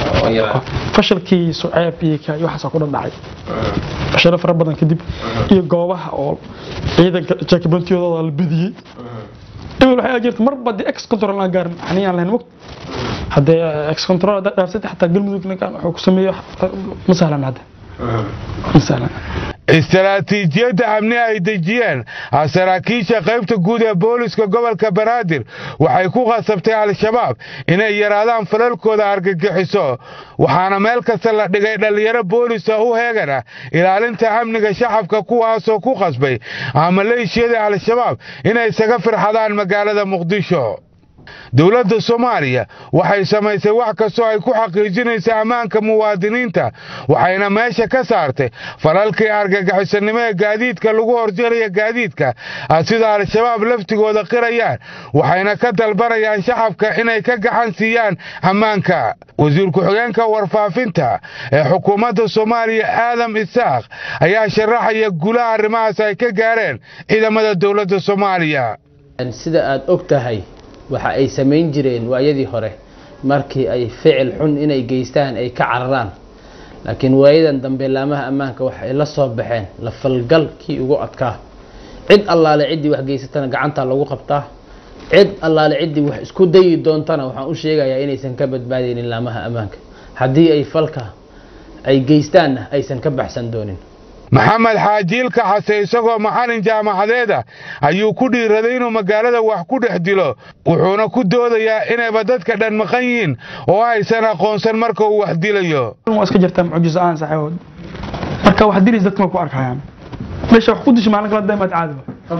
fashalkii suceeb iyo ka iyo waxaasoo ku dhadhacay fashalo fara badan kadib iyo goobaha oo ciidanka jaakibantiyadooda la bediyey ebil waxay jirta marba dee ex control aan gaarin xaniyaan lahayn waqti haddee ex control haddaa dhaarsatay xataa galmudug ninkan wuxuu ku sameeyo ma sahlan hadda ma sahlan istaraatiijiyadda amni ay dejiyeen saraakiisha qaybta guud ee booliska gobolka banaadir waxay ku khasabtay al-shabaab inay yaraadaan falalkooda argagixiso waxaana meel kasta la dhigay dhallinyaro boolisa u heegana ilaalinta amniga shacabka kuwaasoo ku khasbay maleeshiyada al-shabaab inay isaga firxadaan magaalada muqdisho dowladda soomaaliya waxay samaysay wax kastoo ay ku xaqiijinaysa ammaanka muwaadiniinta waxayna meesha ka saartay falalkii argagixisanimo ee gaadiidka lagu horjaraya gaadiidka sida al-shabaab laftigooda qirayaan waxayna ka dalbanayaan shacabka inay ka gacan siiyaan ammaanka wasiir ku-xigeenka warfaafinta ee xukuumadda soomaaliya aadam isaaq ayaa sharaxaya gulaha arrimahaas ay ka gaareen ciidamada dowladda soomaaliya sida aada og tahay waxa ay samayn jireen waayadii hore markii ay ficil xun inay geystaan ay ka cararaan laakiin waayadan dambe laamaha ammaanka waxa ay la soo baxeen la falgal kii ugu adkaa cid allaale ciddii wax geysatana gacantaa lagu qabtaa cid allaale ciddii wax isku dayi doontana waxaan u sheegayaa inaysan ka badbaadaynin laamaha ammaanka haddii ay falka ay geystaanna aysan ka baxsan doonin maxamed xaajiilka xase isagoo macalin jaamacadeeda ayuu ku dhiiraday inuu magaalada wax ku dhex dilo wuxuuna ku doodayaa inayba dadka dhan maqan yihiin oo aysan aqoonsan marka uu wax dilayo waa iska jirtaa mucjiso aan saxeewood marka wax dilis dadka ma ku arkayaan meesha wax ku disho maalin kala daymaad caadi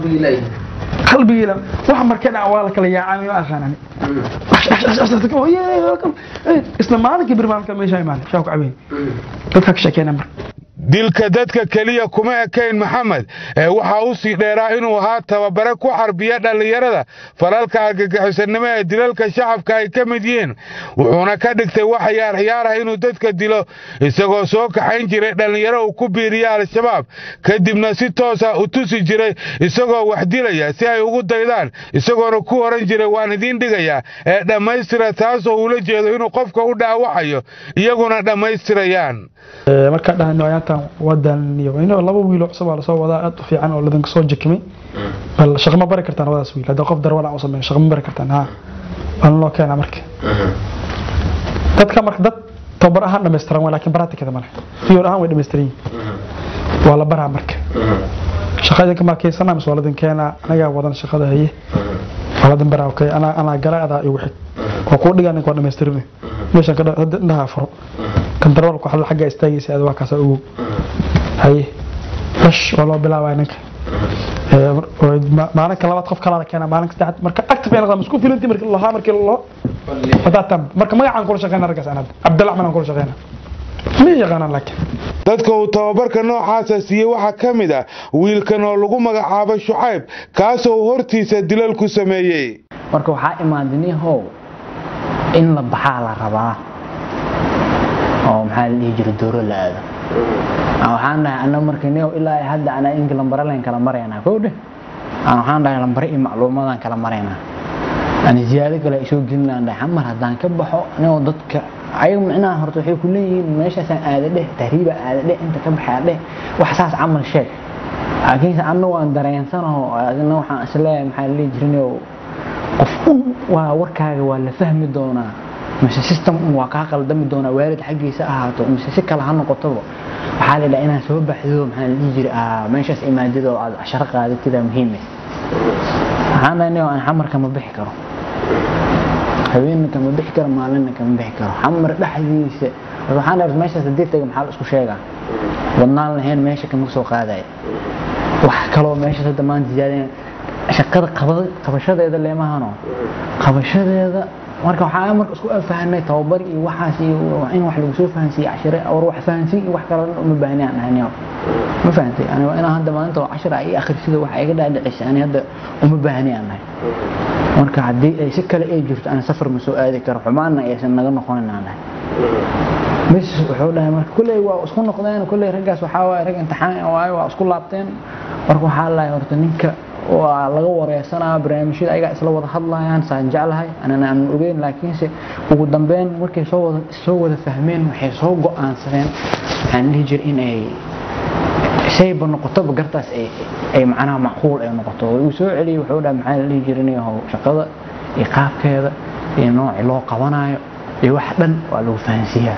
qalbigiila wax markay dhaca waa la kala yaacaan ma aqaanani isla maalinkii bir maalinka meesha imaanay shaa ku cabeyn dadka ka sheekeena marka dilka dadka keliya kuma ekayn maxamed ee waxaa u sii dheeraa inuu ahaa tababare ku xarbiya dhallinyarada falalka argagixisanimo ee dilalka shacabka ay ka mid yihiin wuxuuna ka dhigtay wax ciyaar ciyaar ah inuu dadka dilo isagoo soo kaxayn jiray dhallinyaro uu ku biiriya al-shabaab kadibna si toosa u tusi jiray isagoo wax dilaya si ay ugu daydaan isagoona ku oran jiray waan idiin dhigayaa ee dhammaystira taasoo uula jeedo inuu qofka u dhaawacayo iyaguna dhammaystirayaan markaa dhahan ayaantan wadan iyo ino laba wiilo cusub aa lasoo wadaa aad u fiican oo ladanka soo jakimay bal shaqo ma bari kartaan labadaas wiil hadda qof darwal aan u sameeyo shaqo ma bari kartaan ha bal loo keena marka dadka marka dad tababar ahaan dhammaystiran waa laakiin baraatikada male fiyor ahaan way dhammaystiran yihiin waa la baraa marka shaqada ka markaysana mise waa ladan keenaa anagaa wadan shaqada haye waa ladan baraa okay anaa anaa gala adaa igu xig waa kuu dhigaa ninka waa dhammaystirin meeshan ka indhaha furo kan darwalka waxaa xagga istaagaysa aad waa kaasa ogow haye bash waa loo bilaabaya ninka maalinka labaad qof kalaa la keenaa maalinka saddexaad marka active ay noqdaan isku filanti markii lahaa markii loo wadaatan marka magacaan kula shaqeyna raggaas anad cabdalla axmed aan kula shaqeyna ma yaqaanaan laakiin dadka uu tababarka noocaasa siiyey waxaa ka mid ah wiilkan oo lagu magacaabo shucayb kaasoo uu hortiisa dilal ku sameeyey marka waxaa imaadinihow in la baxaa la rabaa oo maxaa la dhihi jira dooro la aado waxaan dhahay ana marka nio ilaa hadda anaa inka lambaralen kala maraynaa kowdhe waxaan dhahay lambare iyo macluumadan kala maraynaa ani ziyaado kale ay soo gelinaan dhahay xamar haddaan ka baxo nio dadka ayaga micnaha horta waxay ku leeyihiin meeshaasaan aada dheh tahriiba aada dheh inta ka baxaa dheh wax saas camal sheeg laakiinse anna waan dareensanaho adina waxaan isleeyahay maxaa la dhihi jirinio qof un waa warkaaga waa la fahmi doonaa mise system un waa kaa qaldami doonaa waalid xaggiisa ahaato mise si kale ha noqotoba waxaa la yidhaha inaad soo baxdo maxaa la dhihi jira meeshaas imaadid oo aad casharo qaadatida muhiime waxaan dhahay aan xamar kama bixi karo haweenna kama bixi karo maalinna kama bixi karo xamar dhexdiisa waxaan dhahay meeshaas haddii taga maxaa la isku sheegaa wadnaan lahayn meesha kama soo qaadaya wax kaloo meeshaas hadda maanta ziyaadeen shaqada qabashadeeda leemahano qabashadeeda marka waxaa marka isku fahanay tababar iyo waxaas iyo in wax lagu soo fahansiiye cashire war wax fahansiin iyo wax kale uma baahni aan ahayn ma fahantay ani waa inaan hadda maanta oo cashira ay akhrisida waxa iga dhaadhicisay ani hadda uma baahni aan ahay marka haddii ay si kale ay jirto ani safar ma soo aadi karo xumaanna aysan naga noqonin aan ahay bas wuxuu dhahay marka kulley waa isku noqdeen kulley raggaas waxaa waaye rag imtixaan waaye waa isku laabteen marka waxaa lahay horta ninka waa laga wareysanaa barnaamijyada ayagaa isla wada hadlayaan saan jeclahay anana aan ogeyn laakiinse ugu dambeyn markay soo wada soo wada fahmeen waxay soo go-aansadeen waxaan dhihi jira in ay shayba noqotoba gartaas ay ay macnaha macquul ay noqoto uu soo celiyey wuxuu dhahay maxaa la dhihi jira inay how shaqada iyo qaabkeeda iyo nooci loo qabanayo iyo wax dhan waa lagu fahansiiyaa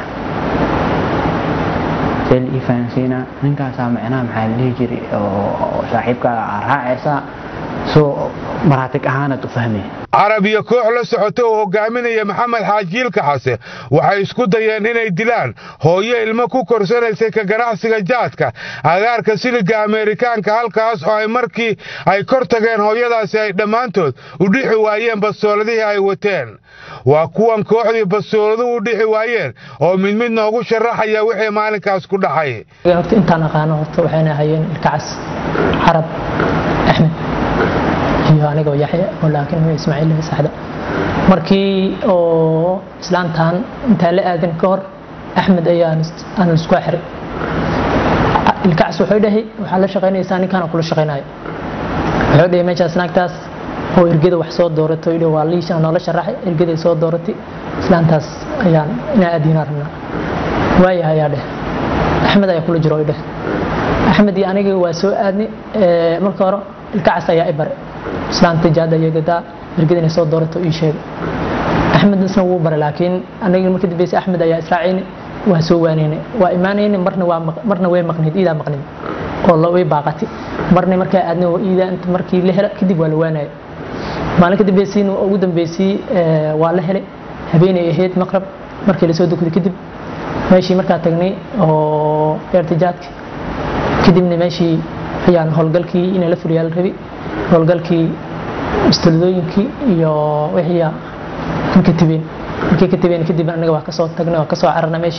see la ii fahansiinaa ninkaasaa macnaha maxaa la dhihi jiray oo saaxiibkaaga aa raacaysaa soo maraatig ahaanaad u fahmaya carab iyo koox la socota oo hogaaminaya maxamed xaajiilka xase waxay isku dayeen inay dilaan hooyo ilmo ku korsanaysay ka ganacsiga jaadka agaarka siliga ameerikaanka halkaas oo ay markii ay kor tageen hooyadaasi ay dhammaantood u dhixi waayeen bastooladihii ay wateen waa kuwan kooxdii bastooladuhu u dhixi waayeen oo mid mid noogu sharaxaya wixii maalinkaas ku dhaxay horta intaan aqaano horta waxayna hayeen ilkacas carab axmed iyo anigoo yaxya oo laakiin huwa ismaaciil saxda markii oo islaantan intaan la aadin ka hor axmed ayaan aan isku xiray ilkacaas wuxuu dhahay waxaa la shaqaynaysaa ninkaan kula shaqaynayo wuxuu dhahay meeshaas naagtaas oo ergada wax soo dooratay oo waa liisha noola sharaxay ergaday soo dooratay islaantaas ayaan inaa aadiina rabnaa waayahay ayaa dheh axmed ayaa kula jiro dheh axmed iyo aniga waa soo aadnay marka hore ilkacaas ayaa i bare islaanta jaada iyo gadaa ergada inay soo doorato ii sheegay axmed isna wuu baray laakiin aniga marka dambeysa axmed ayaa israacayni waa soo waanaynay waa imaanayni marna waa marna way maqnayd iidaa maqnayd oo la way baaqatay marna markaa aadnay oo iidaa inta markii la hela kadib waa la waanaya maalin ka dambeysiina ugu dambeysii waa la helay habeenay ahayd maqrab markii lasoo dukday kadib meeshii markaa tagnay oo eertijaadki kadibna meeshii ayaan howlgalkii inay la fuliyaa la rabi howlgalkii istuladooyinkii iyo wixii ka tabeen markii ka tabeen kadib anaga waa kasoo tagnay waa kasoo cararna meeshii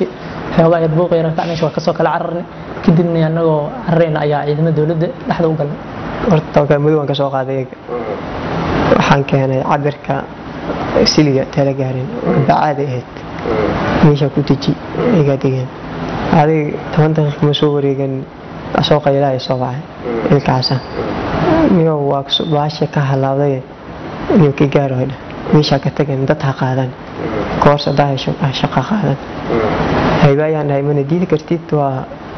xoogaa yar buuq yara meesha waa kasoo kala cararnay kadibna annagoo cararayna ayaa ciidamada dowladda dhexda u galnay horta tabakaa madow aan ka soo qaaday eega waxaan keenay cabirka siliga tala gaarin bacaada ahayd meeshaa ku deji igaa degeen adig toban daqiiq ma soo wareegan soo qaylaha ay soo baxay ilkaasa niyo waa baasha ka halaabday niyo ka gaaro hadha meeshaa ka tagan dad ha qaadan koors hadaa hesho shaqa qaadan hayba ayaan dhahay mana diidi kartid waa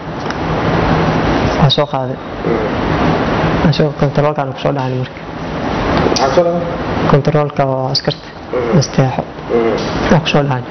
waa soo qaaday asagoo kontaroolkaan kusoo dhacnay marka kontaroolka oo askarta nasteexo waa kusoo dhacnay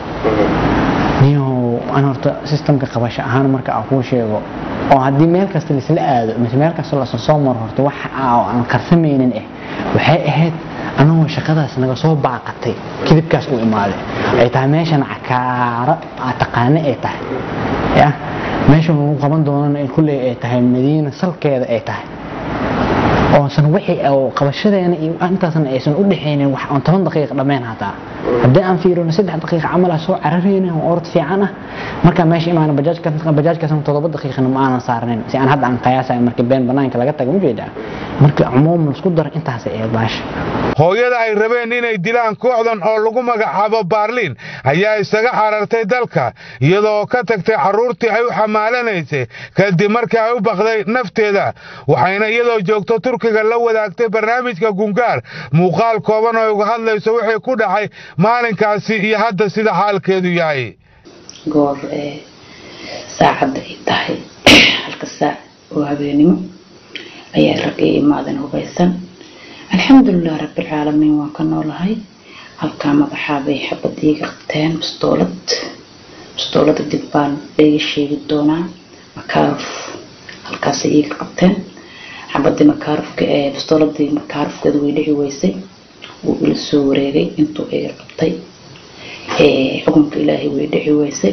niyow aan horta sistamka qabasho ahaan marka aan kuu sheego oo haddii meel kasta laisla aado mise meel kasta lasoo soo maro horta wax aan karsamaynin eh waxay ahayd anagoo shaqadaas naga soo baaqatay kidibkaas u imaaday ay tahay meeshan cakaaro aa taqaane ay tahay ya meesha lagu qaban doonana kulley ay tahay madiina salkeeda ay tahay oosan wixii qabashadeena iyo intaasna aysan u dhexaynin wax aan toban daqiiq dhammayn hataa haddii aan fiirino saddex daqiiq camal ah soo cararayna oo orod fiican ah markaa meesha imaana bajaajkaasna todoba daqiiqna ma aanan saarnayn si aan hadda aan qiyaasayo marka been banaanka laga taga ujeedaa marka cumuum laisku daro intaasay ahayd baasha hooyada ay rabeen inay dilaan kooxdan oo lagu magacaabo baarliin ayaa isaga carartay dalka iyadoo ka tagtay carruurtii ay u xamaalanaysay kadib markii ay u bakday nafteeda waxayna iyadoo joogto turkiga la wadaagtay barnaamijka gungaar muuqaal kooban oo uga hadlayso wixii ku dhacay maalinkaasi iyo hadda sida xaalkeedu yahay goor saacadda ay tahay halka saac oo habeenimo ayaa rag ii imaadan hubaysan alxamdulilah rabbilcaalamiin waan ka noolahay halkaa madaxaa bay xabad iiga qabteen bastoolad bastoolada dib baan iga sheegi doonaa makaaruf halkaasay iiga qabteen xabadii makaarufka ee bastooladii makaarufkeeda way dhici weysay wuu ila soo wareegay intuu iga qabtay xukunka ilaahay way dhici weysay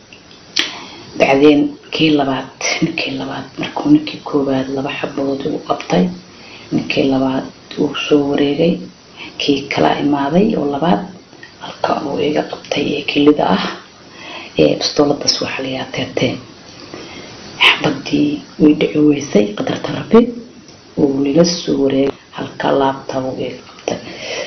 bacdeen kii labaad ninkii labaad markuu ninkii koowaad laba xabadood igu qabtay ninkii labaad uu soo wareegay kii kala imaaday oo labaad halka uu iga qabtay ee kilida ah ee bastooladaas waxaa la yahaa teerteen xabadii way dhici weysay qadarta rabbi uu lila soo wareegay halka laabta uu iga qabtay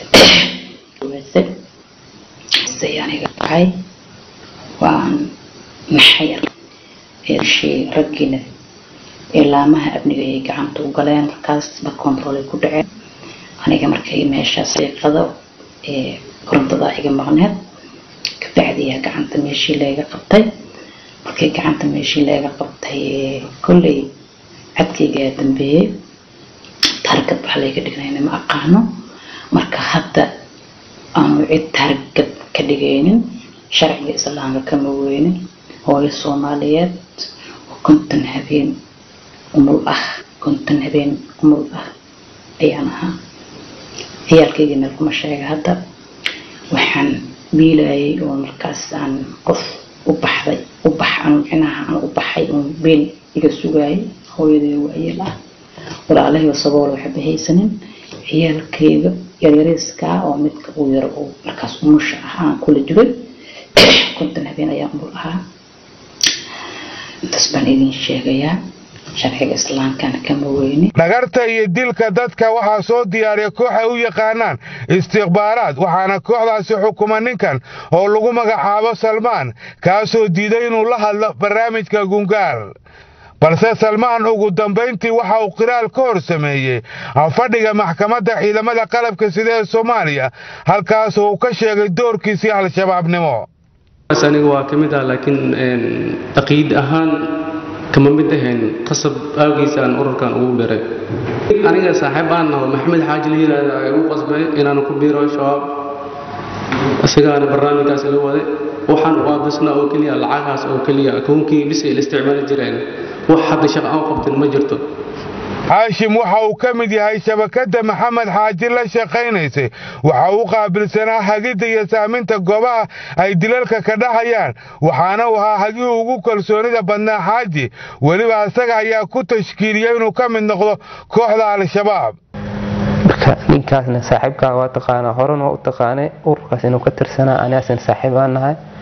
weysay say aniga tahay waan naxay eeshii raggiina ilaamaha amniga ay gacanta u galeen markaas ba controlay ku dhaceen aniga markay meeshaas iiqado ee korontada iga maqneed kabacdiyaa gacanta meeshii leega qabtay markay gacanta meeshii leega qabtay kolley cadkaygaa dambeeyey taargad wax layga dhignayna ma aqaano marka hadda aanu cid taargad ka dhigaynin sharciga islaamka kama weynin hooyo soomaaliyeed oo konton habeen umul ah konton habeen umul ah ayaan ahaa ciyaalkayga meel kuma sheega hadda waxaan biilayay oo markaas aan qof u baxday u bax aan micnaha aan u baxay oon beel iga sugaayay hooyadii waayeel ah walaalahayoo sabool waxba haysanin ciyaalkayga yaryariiskaa oo midka uu yaro uu markaas umusha ah aan kula jiray konton habeen ayaa umul ahaa intaas baan idin sheegayaa sharciga islaamkana kama weyni dhagarta iyo dilka dadka waxaa soo diyaariya koox ay u yaqaanaan istikhbaaraad waxaana kooxdaasi xukuma ninkan oo lagu magacaabo salmaan kaasoo diiday inuu la hadlo barnaamijka gungaar balse salmaan ugu dambayntii waxa uu qiraal ka hor sameeyey fadhiga maxkamadda ciidamada qalabka sida ee soomaaliya halkaasoo uu ka sheegay doorkiisii al-shabaabnimo aniga waa ka mid ah laakiin taqiid ahaan kama mid ahayn qasab aagiisa aan ururkan ugu biray aniga saaxiib aan naho maxamed xaaji la yiraahdo ay u qasbay inaan ku biiro shabaab isagaana barnaamijkaas la waday waxaan u aabisnaa oo keliya lacagahaas oo keliya akoonkii bis ay la isticmaali jireen wax hadda shaqo aan qabtin ma jirto xaashim waxa uu ka mid yahay shabakadda maxamed xaaji la shaqaynaysay waxa uu qaabilsanaa hagidda iyo saaminta goobaha ay dilalka ka dhacayaan waxaana uu ahaa hagihii ugu kalsoonida badnaa xaaji weliba isaga ayaa ku tashkiiliyey inuu ka mid noqdo kooxda al-shabaab marka ninkaasna saaxiibkaa waa taqaanaa horena waa u taqaanay ururkaas inuu ka tirsanaa anaasan saaxiib aan nahay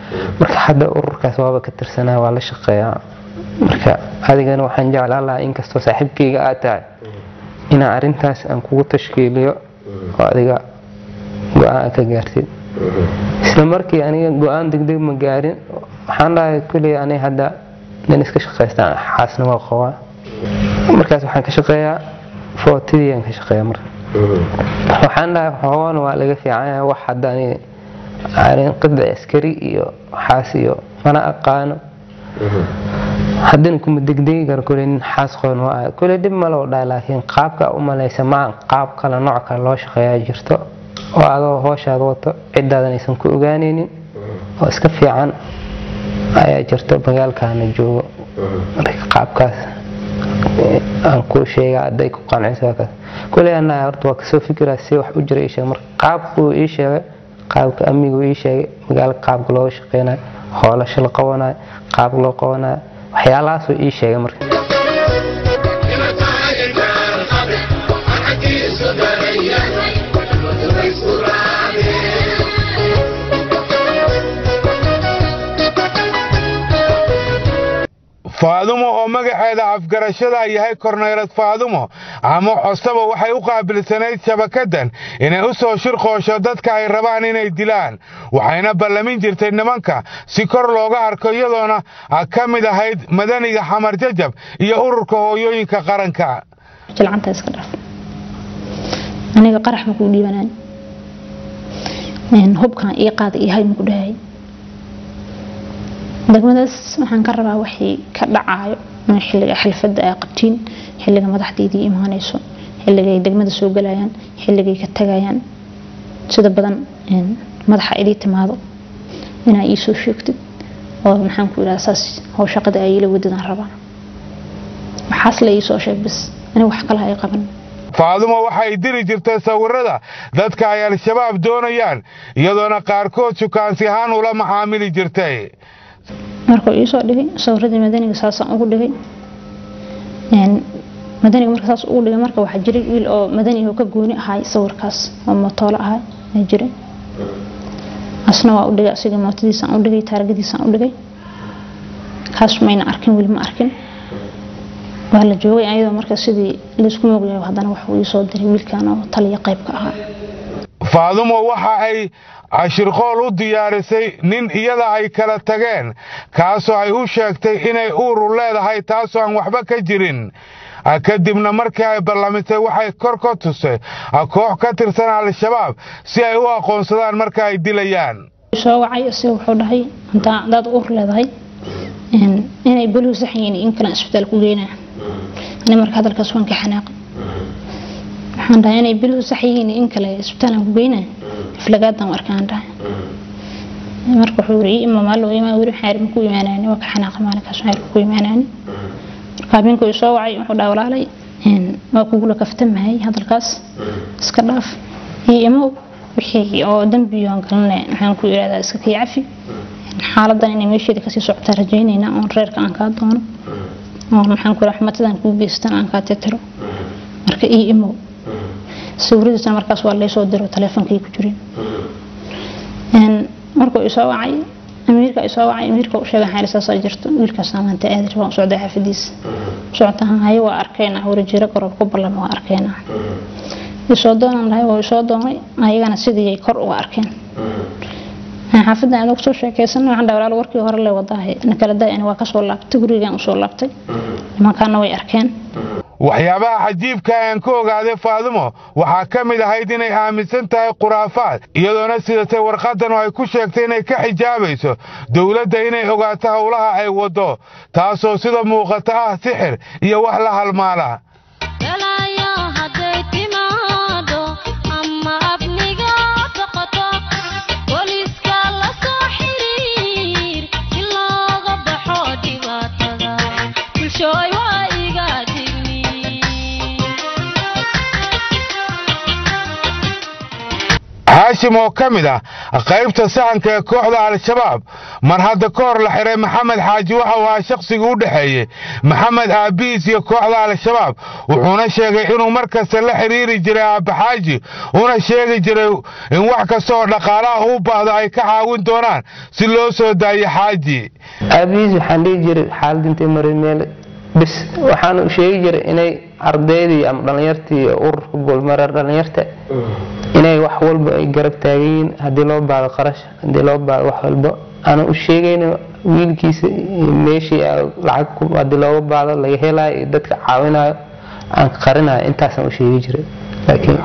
marka hadda ururkaas waaba ka tirsanaa waa la shaqeeyaa marka adigana waxaan jeclaan lahaa inkastoo saaxiibkayga aad tahay inaan arrintaas aan kugu tashkiiliyo oo adiga go-aan ka gaartid isla markii aniga go-aan degdeg ma gaarin waxaan dhahay kuley aniga hadda nin iska shaqaystaan xaasna waa qabaa markaas waxaan ka shaqeeyaa footidii aan ka shaqeeyaa marka waxaan dhahay xoogan waa laga fiican wax hadda aniga aanin qidci askari iyo xaas iyo mana aqaano haddana kuma degdegi karo kule nin xaas qoon waa ah kule dhib malo dhahay laakiin qaabka u malaysa maan qaab kale nooc kale loo shaqeeyaa jirto oo adoo hooshaada wato ciddaadan aysan ku ogaanaynin oo iska fiican ayaa jirto magaalkaana joogo marka qaabkaas aan kuu sheega hadday ku qanciso kaas kuley annaha horta waa kasoo fikiraa si wax u jira ii sheeg marka qaabkuu ii sheegay qaabka amnigu ii sheegay magaalo qaabka looga shaqeynayo hoolasho la qabanayo qaab loo qabanayo waxyaalahaasuu ii sheegay marka faadumo oo magaceeda afgarashada yahay korneylad faadumo ama cosaba waxay u qaabilsanayd shabakadan inay u soo shirqoosho dadka ay rabaan inay dilaan waxayna ballamin jirtay nimanka si kor looga arko iyadoona ka mid ahayd madaniga xamar jajab iyo ururka hooyooyinka qaranka jilcanta iska dhaaf aniga qarax ma kuu dhiibanaan hubkan ii qaada iyo hay maku dhahay degmadaas waxaan ka rabaa wixii ka dhacaayo in xilliga xalfadda ay qabtiin xilliga madaxdeydii imaanayso xilligay degmada soo galayaan xilligay ka tagayaan sida badan madaxa idii timaado inaa ii soo sheegtid oo maxaan ku idhaha saas how shaqada ay ila wadadaan rabaa waxaas la ii soo sheeg bis aniga wax kalaha ay qaban faadumo waxay diri jirtay sawirada dadka ay al-shabaab doonayaan iyadoona qaarkood sukaansi ahaan ula macaamili jirtay markuu iisoo dhigay sawiradii madaniga saasaan ugu dhigay madaniga marka saas ugu dhigay marka waxaa jiray wiil oo madaniga ka gooni ahay sawirkaas oo mootoolo ahay aa jiray asna waa u dhigay asiga mootadiisaan u dhigay taaragadiisaan u dhigay kaas mayna arkin weli ma arkin waa la joogay ayadoo marka sidii laysku moogyahay haddana waxuu iisoo diray wiilkan oo taliya qaybka ahaa faadumo waxa ay cashirqool u diyaarisay nin iyada ay kala tageen kaasoo ay u sheegtay inay uuru leedahay taasoo aan waxba ka jirin kadibna markii ay ballamisay waxay kor ka tusay koox ka tirsan al-shabaab si ay u aqoonsadaan marka ay dilayaan soo wacay isaga wuxuu dhahay hadaad uur leedahay inay belihu saxyiin in kalan isbitaal ku geynaa ani marka hadalkaas waan ka xanaaqay waxaan dhahay inay belihu saxyihiin in kale isbitaalaan ku geynaa iflagaadan arkaan dhahay marka wuxuu yiri ima maalo ima wiri xaar ma ku imaanaan waa ka xanaaqay maalinkaas xaar ku imaanaan marka habeenku uu soo wacay wuxuu dhahay walaalay een waa kugu la kaftamahay hadalkaas iska dhaaf iyo imo wixii oo dambiyoon galnay waxaan ku yiraahdaa iska kii cafi xaaladan inay meesheeda kasii socotaa rajaynaynaa oon reerka aan kaa doono oo maxaan ku raxmatadan kuu geystan aan kaa tetiro marka iyo imo sawiradiisana markaas waa laysoo diro taleefonkay ku jireen markuu isoo wacay amiirka isoo wacay amiirka u sheegay xaalisaas ay jirto wiilkaas maanta aadi rabaan socday xaafadiisa socotahan haye waa arkayna warajiro gorob ku ballan waa arkayna isoo doonan lahay waa isoo doonay ayagana sidii ay kor uga arkeen xaafadan aad kusoo sheekaysan waxaan dhahay walaal warkii hore le wadaahay nakala daay ani waa kasoo laabtay gurigaan usoo laabtay nimankaana way arkeen waxyaabaha cajiibka aan ka ogaaday faadumo waxaa ka mid ahayd inay aaminsan tahay khuraafaad iyadoona sidatay warqadan oo ay ku sheegtay inay ka xijaabayso dowladda inay ogaato howlaha ay waddo taasoo sida muuqata ah sixir iyo wax la halmaala haashim oo ka mid ah qaybta sahanka ee kooxda al-shabaab mar hadda ka hor la xiray maxamed xaaji waxau ahaa shakhsigii u dhexeeyey maxamed aabihiis iyo kooxda al-shabaab wuxuuna sheegay inuu mar kasta la xiriiri jiray aabba xaaji una sheegi jiray in wax kasta oo dhaqaalaha u baahdo ay ka caawin doonaan si loo soo daayo xaaji aabihiis waxaan dhihi jiray xaalad intay maray meel bis waxaan u sheegi jiray inay ardaydii ama dhallinyartii ururka goolmareer dhallinyarta inay wax walba ay garab taagan yihiin haddii loo baado qarash haddii loo baado wax walba aana u sheegayna wiilkiisa meeshii lacag haddii looga baado laga helayo iyo dadka caawinayo aan qarinayo intaasaan u sheegi jiray laakiin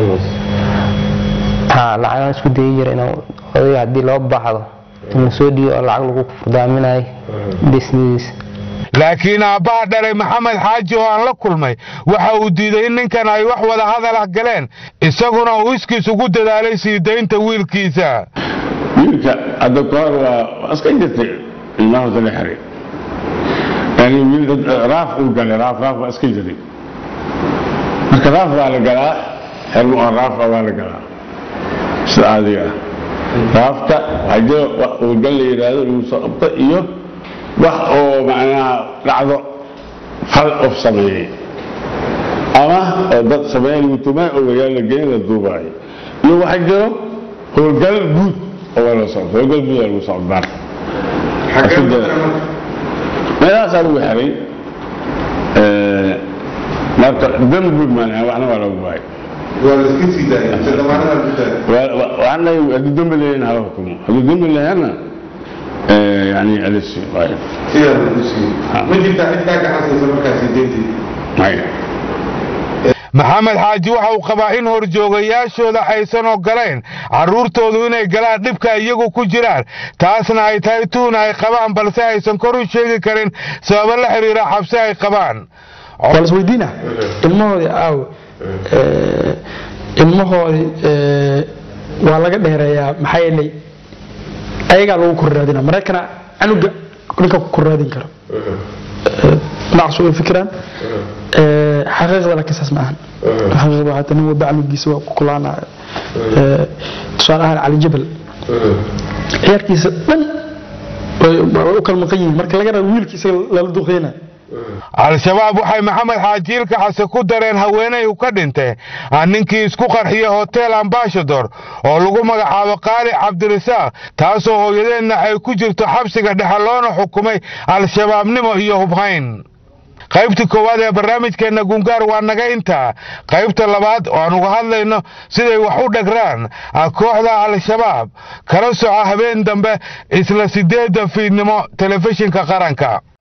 ha lacagaan isku dayi jiray inaan odayga haddii loo baahdo in lasoo dhiibo oo lacag lagu furdaaminayo dhismadiisa laakiin aabbaha dhalay maxamed xaaji oo aan la kulmay waxa uu diiday in ninkan ay wax wada hadal ah galeen isaguna uu iskiis ugu dadaalay sii daynta wiilkiisa wiilka hadda ka hor waa iska jirtay ilmaha horta la xiray yani wiil raaf uu galay raaf raaf waa iska jiray marka raaf waa la galaa xermu oo raaf waa la galaa sida caadiga ah raafta waxaa jira wax howlgal la yidhaahdo lagu soo qabto iyo wax oo macnaha dhacdo fal of sameeyey ama oo dad sameeya lagu tumay oo magaalo la geyn la duubaayo iyo waxaa jiro howlgal guud oo waa la socdo howlgal guud waa lagu socdaan meelahaasaa lagu xiray marka dembi guud maanaha waxna waa lagu waayay waxaan leeyahay hadduu dembi leeyahin hala hukumo hadduu dembi leeyahanna يعني أليس واحد ما جبت حتى كحسن سمكة سيدتي maxamed xaaji waxa uu qabaa in horjoogayaashooda aysan ogolayn carruurtoodu inay galaan dhibka iyagu ku jiraan taasna ay tahay tuun ay qabaan balse aysan kor u sheegi karin sababo la xiriira xabsi ay qabaan waa la isweydiina ilmahoodii aaw ilmahoodii waa laga dheereeyaa maxaa yeelay ayagaa lagu korraadina maraykana canuga ninka ku korraadin karo dhinacaas way fikiraan xaqiiqda laakiin saas ma ahan xaqiiqda waxaa tahay nin walba canugiisa waa ku kulaanaya tusaale ahaan cali jabal ciyaarkiisa dhan way u kala maqan yihiin marka laga rabo wiilkiisa lala duqeyna al-shabaab waxay maxamed xaajiilka xase ku dareen haweenay u ka dhintay ninkii isku qarxiyey hotel ambashador oo lagu magacaabo qaali cabdirasaaq taasoo hooyadeedna ay ku jirto xabsiga dhexe loona xukumay al-shabaabnimo iyo hubhayn qaybtii koowaad ee barnaamijkeenna gungaar waa naga intaa qaybta labaad oo aan uga hadlayno siday wax u dhagraan kooxda al-shabaab kala soco habeen dambe isla siddeedda fiidnimo telefishinka qaranka